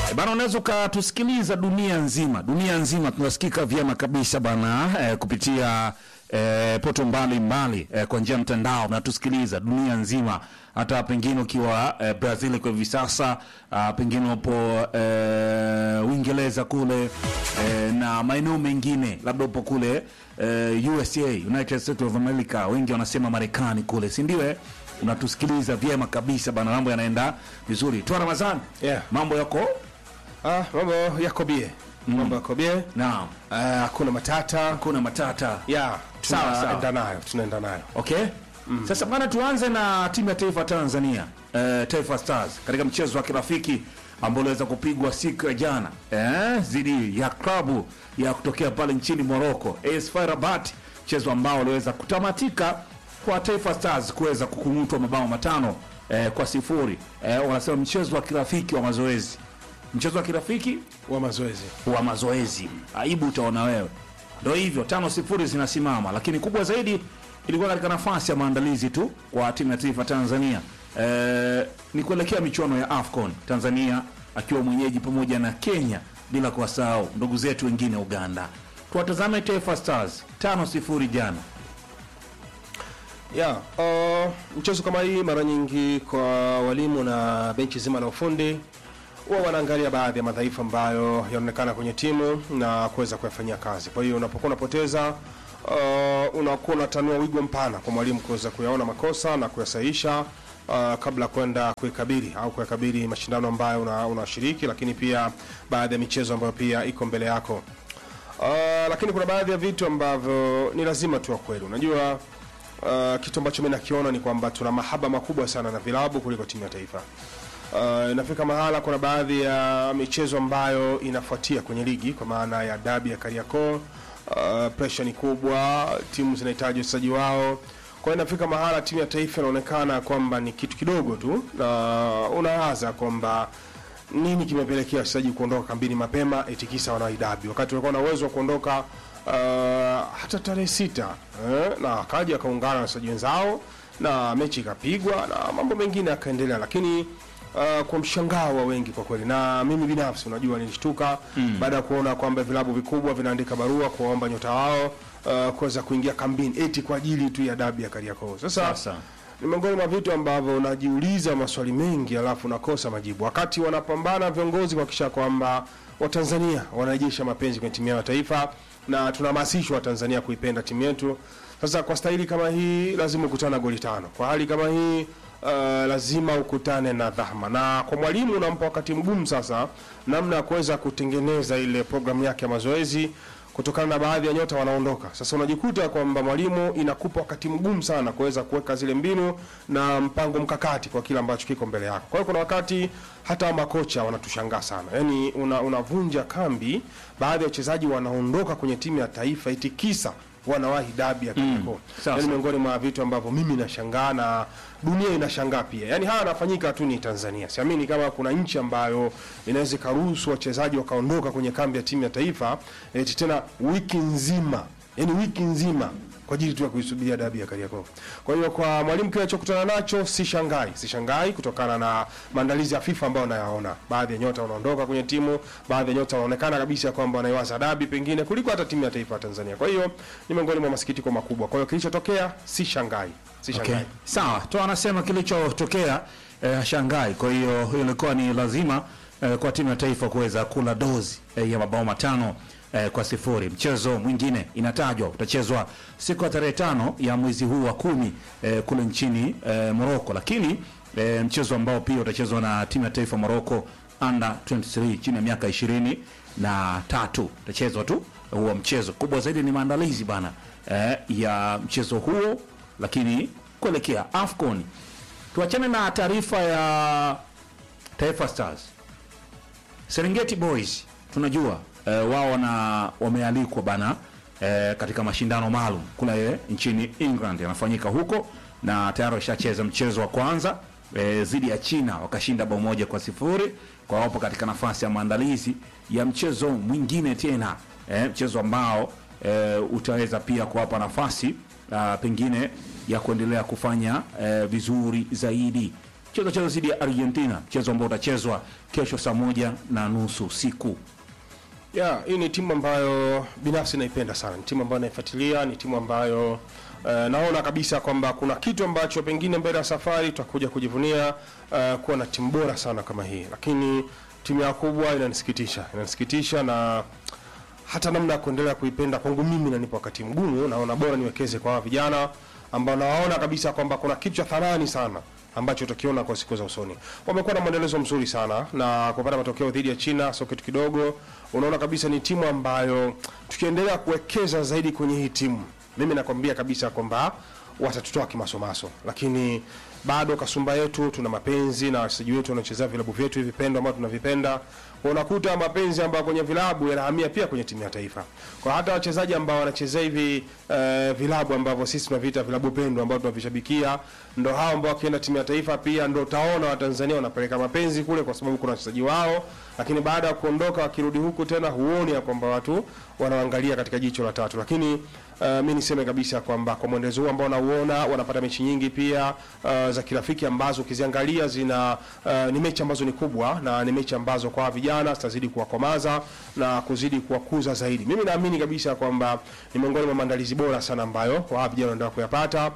Bana, unaweza ukatusikiliza dunia nzima, dunia nzima tunasikika vyema kabisa bana eh, kupitia eh, poto mbalimbali eh, kwa njia ya mtandao natusikiliza dunia nzima, hata pengine ukiwa eh, Brazil kwa hivi sasa ah, pengine upo eh, Uingereza kule eh, na maeneo mengine, labda upo kule eh, USA, United States of America, wengi wanasema Marekani kule, si ndio? eh? Unatusikiliza vyema kabisa bana, mambo yanaenda vizuri. Twa Ramadhani, Yeah. mambo yako Ah, mambo yako bie. Mambo yako bie. naam, Ah, hakuna matata. kuna matata Yeah, Sawa, sawa. tunaenda nayo, tunaenda nayo. Okay. Sasa bwana, tuanze na timu ya taifa Tanzania eh, Taifa Stars katika mchezo wa kirafiki ambao uliweza kupigwa siku ya jana eh, dhidi ya klabu ya kutokea pale nchini Morocco AS FAR Rabat, mchezo ambao uliweza kutamatika kwa Taifa Stars kuweza kukung'utwa mabao matano eh, kwa sifuri. Eh, wanasema mchezo wa kirafiki wa mazoezi, mchezo wa kirafiki Wa mazoezi. wa mazoezi. Aibu utaona wewe. Ndio hivyo, tano sifuri zinasimama, lakini kubwa zaidi ilikuwa katika nafasi ya maandalizi tu kwa timu ya taifa Tanzania e, ni kuelekea michuano ya AFCON, Tanzania akiwa mwenyeji pamoja na Kenya, bila kuwasahau ndugu zetu wengine Uganda. Tuwatazame Taifa Stars tano sifuri jana. Yeah, uh, mchezo kama hii mara nyingi kwa walimu na benchi zima la ufundi huwa wanaangalia baadhi ya madhaifu ambayo yanaonekana kwenye timu na kuweza kuyafanyia kazi. Kwa hiyo unapokuwa unapoteza uh, unakuwa unatanua wigo mpana kwa mwalimu kuweza kuyaona makosa na kuyasahihisha uh, kabla ya kwenda kuikabili au kuyakabili mashindano ambayo una- unashiriki, lakini pia baadhi ya michezo ambayo pia iko mbele yako. Uh, lakini kuna baadhi ya vitu ambavyo ni lazima tu kweli. Unajua uh, kitu ambacho mimi nakiona ni kwamba tuna mahaba makubwa sana na vilabu kuliko timu ya taifa. Uh, inafika mahala kuna baadhi ya michezo ambayo inafuatia kwenye ligi kwa maana ya dabi ya Kariakoo. Uh, pressure ni kubwa, timu zinahitaji wachezaji wao. Kwa hiyo inafika mahala timu ya taifa inaonekana kwamba ni kitu kidogo tu, na unawaza kwamba nini kimepelekea wachezaji kuondoka kambini mapema eti kisa wanaidabi wakati walikuwa na uwezo wa kuondoka uh, hata tarehe sita eh, na akaja akaungana na wachezaji wenzao na mechi ikapigwa na mambo mengine yakaendelea, lakini uh, kwa mshangao wa wengi kwa kweli, na mimi binafsi unajua nilishtuka baada ya kuona kwamba vilabu vikubwa vinaandika barua kuwaomba nyota wao uh, kuweza kuingia kambini eti kwa ajili tu ya dabi ya Kariakoo. Sasa Sasa. ni miongoni mwa vitu ambavyo unajiuliza maswali mengi alafu unakosa majibu, wakati wanapambana viongozi kuhakikisha kwamba Watanzania wanarejesha mapenzi kwenye timu yao ya taifa na tunahamasishwa Watanzania kuipenda timu yetu. Sasa kwa staili kama hii lazima ukutane na goli tano, kwa hali kama hii uh, lazima ukutane na dhahma, na kwa mwalimu unampa wakati mgumu sasa namna ya kuweza kutengeneza ile programu yake ya mazoezi kutokana na baadhi ya nyota wanaondoka. Sasa unajikuta kwamba mwalimu inakupa wakati mgumu sana kuweza kuweka zile mbinu na mpango mkakati kwa kile ambacho kiko mbele yako. Kwa hiyo kuna wakati hata makocha wanatushangaa sana, yaani una, unavunja kambi, baadhi ya wachezaji wanaondoka kwenye timu ya taifa eti kisa wanawahi dabi ya Kariakoo. sawa, Yaani sawa. miongoni mwa vitu ambavyo mimi nashangaa na dunia inashangaa pia. Yaani haya yanafanyika tu ni Tanzania. Siamini kama kuna nchi ambayo inaweza ikaruhusu wachezaji wakaondoka kwenye kambi ya timu ya taifa eti tena wiki nzima, yaani wiki nzima kwa ajili tu ya kuisubiria dabi ya Kariakoo. Kwa hiyo kwa mwalimu kile alichokutana nacho si shangai, si shangai kutokana na maandalizi ya FIFA ambayo nayaona. Baadhi ya nyota wanaondoka kwenye timu, baadhi ya nyota wanaonekana kabisa kwamba wanaiwaza dabi pengine kuliko hata timu ya taifa ya Tanzania. Kwa hiyo ni miongoni mwa masikitiko makubwa. Kwa hiyo kilichotokea si shangai, si shangai. Okay. Sawa, to anasema kilichotokea eh, Shanghai. Kwa hiyo hiyo ilikuwa ni lazima eh, kwa timu ya taifa kuweza kula dozi eh, ya mabao matano eh, kwa sifuri. Mchezo mwingine inatajwa utachezwa siku ya tarehe tano ya mwezi huu wa kumi eh, kule nchini eh, Morocco, lakini eh, mchezo ambao pia utachezwa na timu ya taifa Morocco under 23 chini ya miaka ishirini na tatu utachezwa tu huo mchezo. Kubwa zaidi ni maandalizi bana eh, ya mchezo huo lakini kuelekea AFCON. Tuachane na taarifa ya Taifa Stars. Serengeti Boys tunajua eh, wao wana wamealikwa bana eh, katika mashindano maalum kule nchini England yanafanyika huko, na tayari washacheza mchezo wa kwanza eh, dhidi ya China wakashinda bao moja kwa sifuri kwa wapo katika nafasi ya maandalizi ya mchezo mwingine tena eh, mchezo ambao eh, utaweza pia kuwapa nafasi ah, pengine ya kuendelea kufanya eh, vizuri zaidi mchezo utachezwa dhidi ya Argentina, mchezo ambao utachezwa kesho saa moja na nusu usiku. Yeah, hii ni timu ambayo binafsi naipenda sana. Ni timu ambayo naifuatilia, ni timu ambayo eh, naona kabisa kwamba kuna kitu ambacho pengine mbele ya safari tutakuja kujivunia eh, kuwa na timu bora sana kama hii, lakini timu ya kubwa inanisikitisha, inanisikitisha na hata namna ya kuendelea kuipenda kwangu mimi nanipa wakati mgumu. Naona bora niwekeze kwa hawa vijana ambao nawaona kabisa kwamba kuna kitu cha thamani sana ambacho utakiona kwa siku za usoni. Wamekuwa na mwendelezo mzuri sana na kupata matokeo dhidi ya China sio kitu kidogo. Unaona kabisa ni timu ambayo tukiendelea kuwekeza zaidi kwenye hii timu, mimi nakwambia kabisa kwamba watatutoa kimasomaso, lakini bado kasumba yetu, tuna mapenzi na wachezaji wetu wanaochezea vilabu vyetu hivi pendwa ambao tunavipenda. Unakuta mapenzi ambayo kwenye vilabu yanahamia pia kwenye timu ya taifa. Kwa hata wachezaji ambao wanachezea hivi eh, vilabu ambavyo sisi tunaviita vilabu pendwa ambao tunavishabikia, ndo hao ambao wakienda timu ya taifa pia ndo utaona Watanzania wanapeleka mapenzi kule, kwa sababu kuna wachezaji wao, lakini baada ya kuondoka wakirudi huku tena huoni ya kwamba watu wanaangalia katika jicho la tatu, lakini Uh, mi niseme kabisa kwamba kwa mwendelezo huu ambao nauona wanapata mechi nyingi pia uh, za kirafiki ambazo ukiziangalia zina uh, ni mechi ambazo ni kubwa na ni mechi ambazo kwa vijana zitazidi kuwakomaza na kuzidi kuwakuza zaidi. Mimi naamini kabisa kwamba ni miongoni mwa maandalizi bora sana ambayo kwa vijana wanaendelea kuyapata,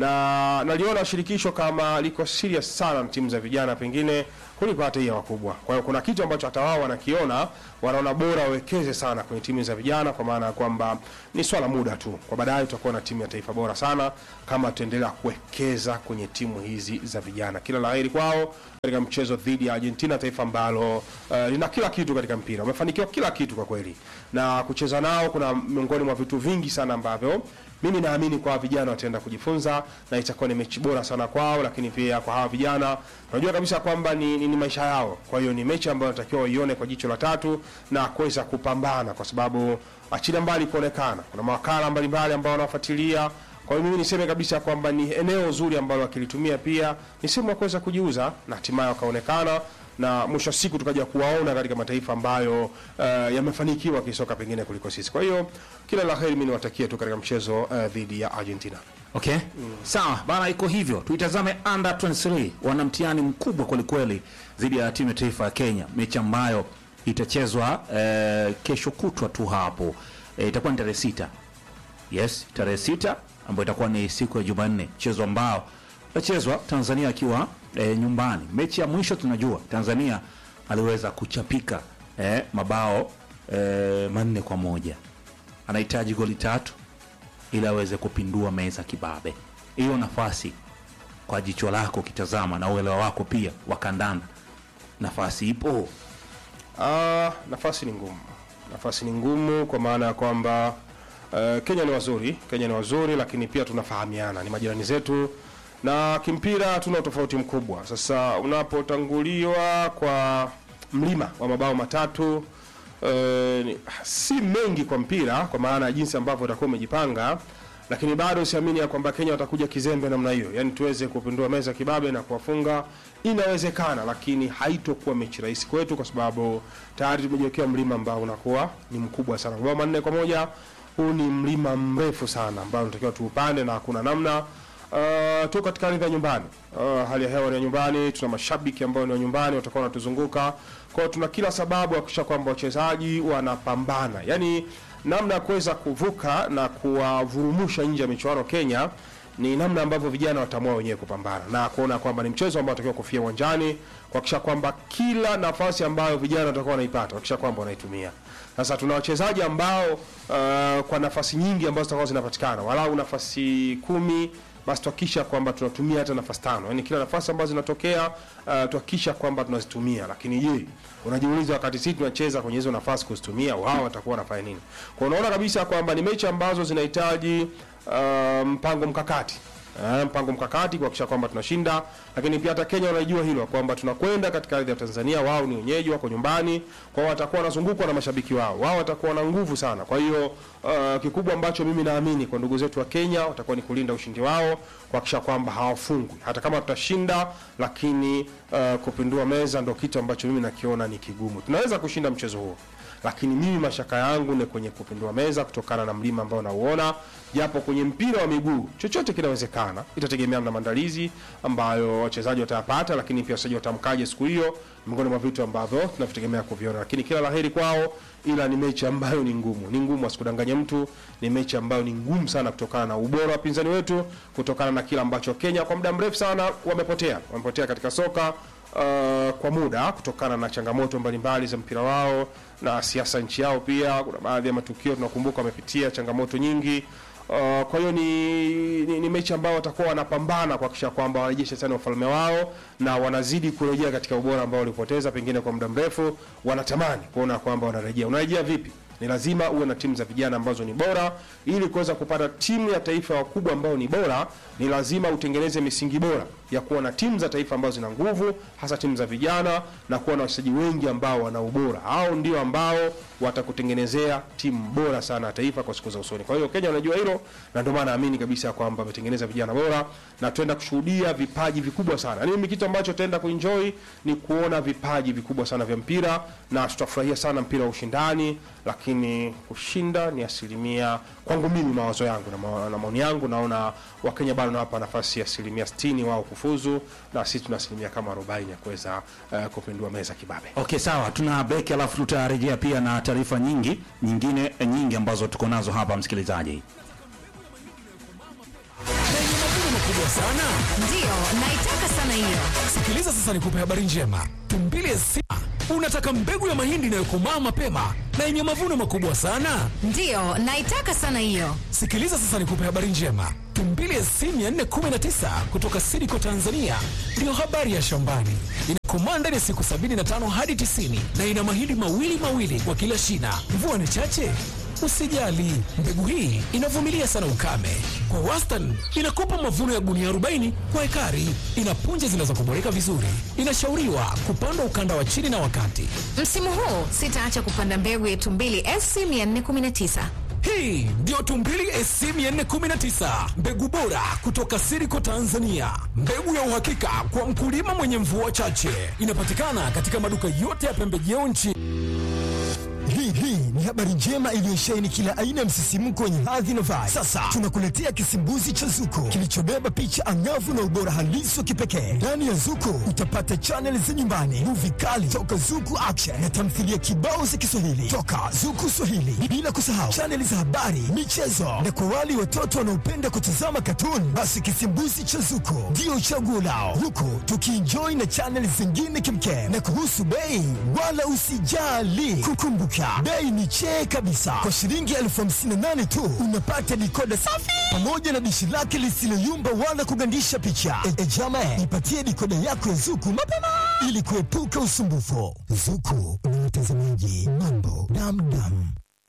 na naliona shirikisho kama liko serious sana na timu za vijana pengine kuliko hata hii ya wakubwa. Kwa hiyo kuna kitu ambacho hata wao wanakiona, wanaona bora wawekeze sana kwenye timu za vijana, kwa maana ya kwamba ni swala muda tu, kwa baadaye tutakuwa na timu ya taifa bora sana kama tutaendelea kuwekeza kwenye timu hizi za vijana. Kila la heri kwao katika mchezo dhidi ya Argentina, taifa ambalo uh, lina kila kitu katika mpira, wamefanikiwa kila kitu kwa kweli, na kucheza nao kuna miongoni mwa vitu vingi sana ambavyo mimi naamini kwa vijana wataenda kujifunza na itakuwa ni mechi bora sana kwao, lakini pia kwa hawa vijana unajua kabisa kwamba ni, ni, ni maisha yao. Kwa hiyo ni mechi ambayo natakiwa waione kwa jicho la tatu na kuweza kupambana, kwa sababu achilia mbali kuonekana, kuna mawakala mbalimbali ambao wanafuatilia. Kwa hiyo mimi niseme kabisa kwamba ni eneo zuri ambalo wakilitumia pia ni sehemu ya kuweza kujiuza na hatimaye wakaonekana na mwisho wa siku tukaja kuwaona katika mataifa ambayo uh, yamefanikiwa kisoka pengine kuliko sisi. Kwa hiyo kila la heri, mimi niwatakie tu katika mchezo uh, dhidi ya Argentina. Okay, sawa bana, iko hivyo. Tuitazame under 23 wana mtihani mkubwa kwelikweli dhidi ya timu ya taifa ya Kenya, mechi ambayo itachezwa eh, kesho kutwa tu hapo eh, itakuwa ni tarehe sita. Yes, tarehe sita ambayo itakuwa ni siku ya Jumanne, mchezo ambao utachezwa Tanzania akiwa eh, nyumbani. Mechi ya mwisho tunajua Tanzania aliweza kuchapika eh, mabao eh, manne kwa moja. Anahitaji goli tatu ili aweze kupindua meza kibabe. Hiyo nafasi kwa jicho lako ukitazama na uelewa wako pia wa kandanda, nafasi ipo. Ah, nafasi ni ngumu, nafasi ni ngumu kwa maana ya kwamba uh, Kenya ni wazuri, Kenya ni wazuri, lakini pia tunafahamiana, ni majirani zetu na kimpira hatuna utofauti mkubwa. Sasa unapotanguliwa kwa mlima wa mabao matatu uh, ni, si mengi kwa mpira kwa maana ya jinsi ambavyo utakuwa umejipanga, lakini bado siamini ya kwamba Kenya watakuja kizembe namna hiyo, yaani tuweze kupindua meza kibabe na kuwafunga. Inawezekana, lakini haitokuwa mechi rahisi kwetu, kwa sababu tayari tumejiwekea mlima ambao unakuwa ni mkubwa sana. Mabao manne kwa moja, huu ni mlima mrefu sana ambao tunatakiwa tuupande na hakuna namna. Uh, tuko katika ardhi ya nyumbani. Uh, hali ya hewa ni ya nyumbani, tuna mashabiki ambao ni wa nyumbani watakuwa wanatuzunguka. Kwa hiyo tuna kila sababu ya kuhakikisha kwamba wachezaji wanapambana, yaani namna ya kuweza kuvuka na kuwavurumusha nje ya michuano Kenya ni namna ambavyo vijana wataamua wenyewe kupambana na kuona kwamba ni mchezo ambao watakiwa kufia uwanjani, kuhakikisha kwamba kila nafasi ambayo vijana watakuwa wanaipata kuhakikisha kwamba wanaitumia. Sasa tuna wachezaji ambao uh, kwa nafasi nyingi ambazo zitakuwa zinapatikana, walau nafasi kumi basi tuhakikisha kwamba tunatumia hata nafasi tano, yaani kila nafasi ambazo zinatokea uh, tuhakikisha kwamba tunazitumia. Lakini je, unajiuliza wakati sisi tunacheza kwenye hizo nafasi kuzitumia, wao watakuwa wanafanya nini? Kwa unaona kabisa kwamba ni mechi ambazo zinahitaji uh, mpango mkakati Eh, mpango mkakati kuhakikisha kwamba tunashinda, lakini pia hata Kenya wanaijua hilo kwamba tunakwenda katika ardhi ya Tanzania. Wao ni wenyeji, wako nyumbani, kwa hiyo watakuwa wanazungukwa na mashabiki wao, wao watakuwa na nguvu sana. Kwa hiyo uh, kikubwa ambacho mimi naamini kwa ndugu zetu wa Kenya watakuwa ni kulinda ushindi wao, kuhakikisha kwamba hawafungwi, hata kama tutashinda, lakini uh, kupindua meza ndo kitu ambacho mimi nakiona ni kigumu. Tunaweza kushinda mchezo huo lakini mimi mashaka yangu ni kwenye kupindua meza kutokana na mlima ambao nauona, japo kwenye mpira wa miguu chochote kinawezekana. sana, itategemea na maandalizi ambayo wachezaji watayapata, lakini pia wachezaji watamkaje siku hiyo, miongoni mwa vitu ambavyo tunavitegemea kuviona, lakini kila laheri kwao, ila ni mechi ambayo ni ngumu, ni ngumu, asikudanganye mtu, ni mechi ambayo ni ngumu sana kutokana na ubora wa wapinzani wetu, kutokana na kile ambacho Kenya kwa muda mrefu sana wamepotea, wamepotea katika soka uh, kwa muda kutokana na changamoto mbalimbali za mpira wao na siasa nchi yao. Pia kuna baadhi ya matukio tunakumbuka wamepitia changamoto nyingi. Uh, kwa hiyo ni, ni, ni mechi ambao watakuwa wanapambana kuhakikisha kwamba warejeshe tena ufalme wao na wanazidi kurejea katika ubora ambao walipoteza pengine kwa muda mrefu. Wanatamani kuona kwamba wanarejea. Unarejea vipi? Ni lazima uwe na timu za vijana ambazo ni bora. Ili kuweza kupata timu ya taifa wakubwa ambao ni bora, ni lazima utengeneze misingi bora ya kuwa na timu za taifa ambazo zina nguvu, hasa timu za vijana, na kuwa na wachezaji wengi ambao wana ubora. Hao ndio ambao watakutengenezea timu bora sana ya taifa kwa siku za usoni. Kwa hiyo Kenya wanajua hilo, na ndio maana naamini kabisa kwamba wametengeneza vijana bora na tuenda kushuhudia vipaji vikubwa sana. Yaani mimi kitu ambacho tutaenda kuenjoy ni kuona vipaji vikubwa sana vya mpira, na tutafurahia sana mpira wa ushindani, lakini kushinda ni asilimia kwangu mimi, mawazo yangu na, ma, na maoni yangu, naona Wakenya bado nawapa nafasi ya asilimia 60 wao kufuzu, na sisi tuna asilimia kama 40 ya kuweza uh, kupindua meza kibabe. Okay, sawa, tuna break alafu tutarejea pia na taarifa nyingi nyingine eh, nyingi ambazo tuko nazo hapa msikilizaji. yenye mavuno makubwa sana. Ndiyo, naitaka sana hiyo. Sikiliza sasa, nikupe habari njema. Tumbili Sima unataka mbegu ya mahindi inayokomaa mapema na yenye mavuno makubwa sana. Ndiyo, naitaka sana hiyo. Sikiliza sasa, nikupe habari njema. Tumbili SC 419 kutoka Sidiko Tanzania ndiyo habari ya shambani. Inakomaa ndani ya siku 75 hadi 90 na ina mahindi mawili mawili kwa kila shina. Mvua ni chache Usijali, mbegu hii inavumilia sana ukame. Kwa wastani inakupa mavuno ya gunia 40 kwa ekari. Ina punje zinazokuboreka vizuri. Inashauriwa kupandwa ukanda wa chini na wakati. Msimu huu sitaacha kupanda mbegu yetu mbili SC 419. Hii ndio Tumbili SC 419, mbegu bora kutoka Siriko Tanzania, mbegu ya uhakika kwa mkulima mwenye mvua chache. Inapatikana katika maduka yote ya pembejeo nchi. Hii hii ni habari njema iliyosheheni kila aina ya msisimko wenye hadhi na vibe. Sasa tunakuletea kisimbuzi cha Zuko kilichobeba picha angavu na ubora halisi wa kipekee. Ndani ya Zuko utapata chaneli za nyumbani, muvi kali toka Zuku Action na tamthilia kibao za Kiswahili toka Zuku Swahili, bila kusahau chaneli za habari, michezo na kwa wale watoto wanaopenda kutazama katuni, basi kisimbuzi cha Zuko ndio chaguo lao, huku tukienjoy na chaneli zingine kimkem. Na kuhusu bei, wala usijali, kukumbuka bei ni chee kabisa. Kwa shilingi elfu hamsini na nane tu unapata dikoda safi pamoja na dishi lake lisiloyumba wala kugandisha picha. E, e jama, ipatie dikoda yako ya Zuku mapema ili kuepuka usumbufu. Zuku ni mtazamaji mambo damdam.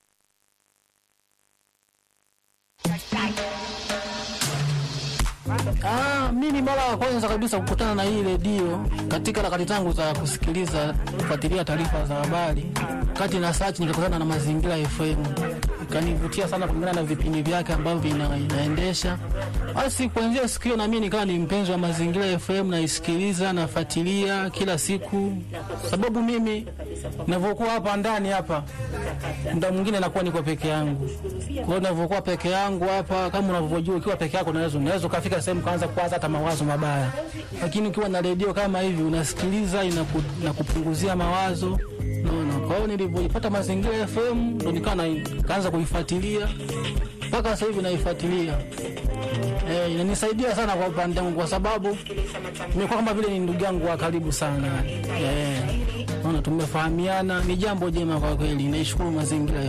Ah, mimi mara ya kwanza kabisa kukutana na hii redio katika harakati zangu za kusikiliza kufuatilia taarifa za habari, kati na search nikakutana na Mazingira FM, ikanivutia sana kulingana na vipindi vyake ambavyo vina, inaendesha. Basi kuanzia siku hiyo na mimi nikawa ni mpenzi wa Mazingira FM, naisikiliza nafuatilia kila siku, sababu mimi ninavyokuwa hapa ndani hapa muda mwingine nakuwa niko peke yangu. Kwa hiyo ninavyokuwa peke yangu hapa, kama unavyojua, ukiwa peke yako unaweza unaweza ukafika sehemu kaanza kuwaza hata mawazo mabaya, lakini ukiwa na redio kama hivi unasikiliza, inaku, inakupunguzia mawazo naona. Kwa hiyo nilivyoipata Mazingira FM ndo nikawa na- kaanza kuifuatilia mpaka sasa hivi naifuatilia. Eh, inanisaidia sana kwa upande wangu kwa sababu nimekuwa kama vile ni ndugu yangu wa karibu sana. Eh, naona tumefahamiana, ni jambo jema kwa kweli. Naishukuru mazingira